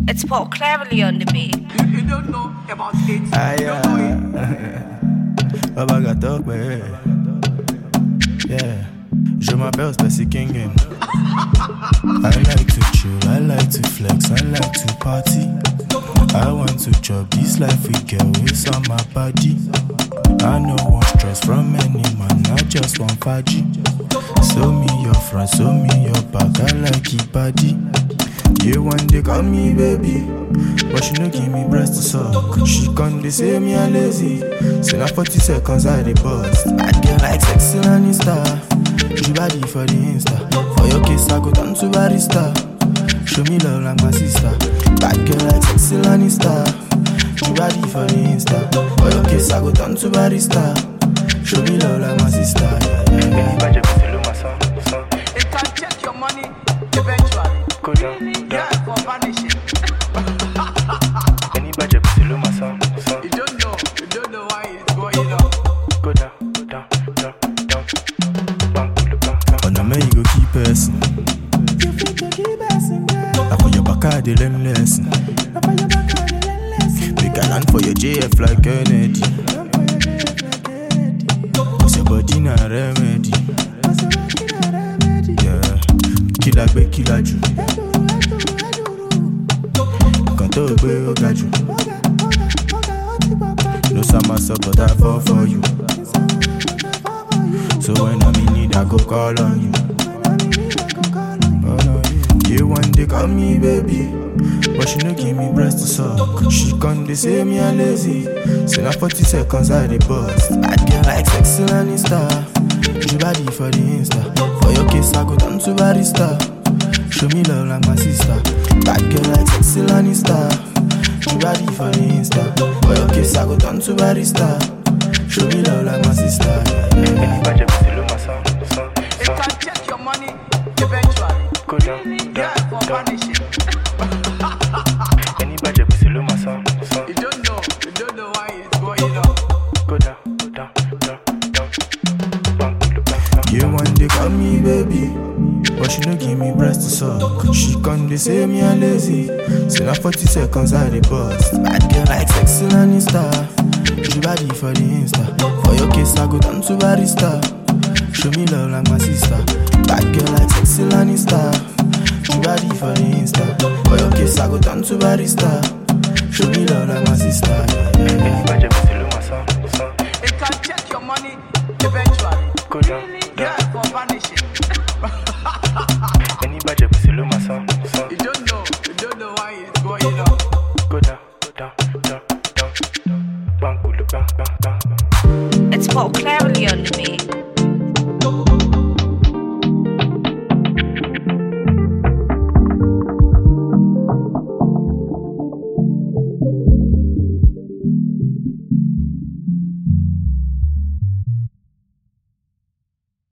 It's Paul Cleverly on the beat. You, you don't know about it. Aïe, you don't know it. Baba got up, ouais. Yeah. Je m'appelle Spacy King. I like to chill, I like to flex, I like to party. I want to chop this life we get with on my body. I no want stress from any man, I just want faji. Show me your front, show me your back, I like it body. You one day call me baby, but she no give me breast to suck. She come they say me a lazy, say na 40 seconds I dey bust. I get like sexy Lannister, you body for the Insta. For your case I go down to barista. Show me love like my sister. Bad girl like sexy Lannister, you body for the Insta. For your case I go down to barista. Show me love like my sister. Yeah, yeah, yeah. It can check your money eventually. Go down, Yeah, for vanishing. Any budget, below my son, son. You don't know. You don't know why it's going on. Go down, down, down, down. Bang, bang, bang. On a me you go keep person. You fit to keep person, girl. I put your back at the learn lesson. I put your back at the learn lesson. Make a land for your JF like Kennedy. Cause your body na remedy. Yeah. Killer gbe killer ju. Kan tó gbé ó ga jù. No summer up, but I fall for you. So when I'm in need, I go call on you. Call on you. You one day call me baby, but she no give me breast to suck. She come they say me a lazy. Say na 40 seconds I dey bust. I get like sexy Lannister. You body for the Insta. For your case I go down to barista. Show me love like my sister. Bad girl like sexy Lannister. You body for the Insta. For your case I go down to barista. Show me love like my sister. Yeah, yeah, yeah. It can check your money eventually. Go down, Yeah, for vanishing. Any budget be below my son, son. You don't know. You don't know why it's going on. Go down, down, down, down. Bang, bang, bang. You one day call me baby, but she no give me breast to suck. She come they say me a lazy. Say na 40 seconds I dey bust. Bad girl like sexy Lannister. You body for the Insta. For your case I go down to barista. Show me love like my sister. Bad girl like sexy Lannister. You body for the Insta. For your case I go down to barista. Show me love like my sister. Yeah, yeah, yeah. It can check your money eventually. Go down, Yeah, for vanishing. Any budget below my son, son. You don't know. You don't know why it's going on. Go down, down, down, down. Bang, bang, bang, bang. It's Paul Cleverly on the beat.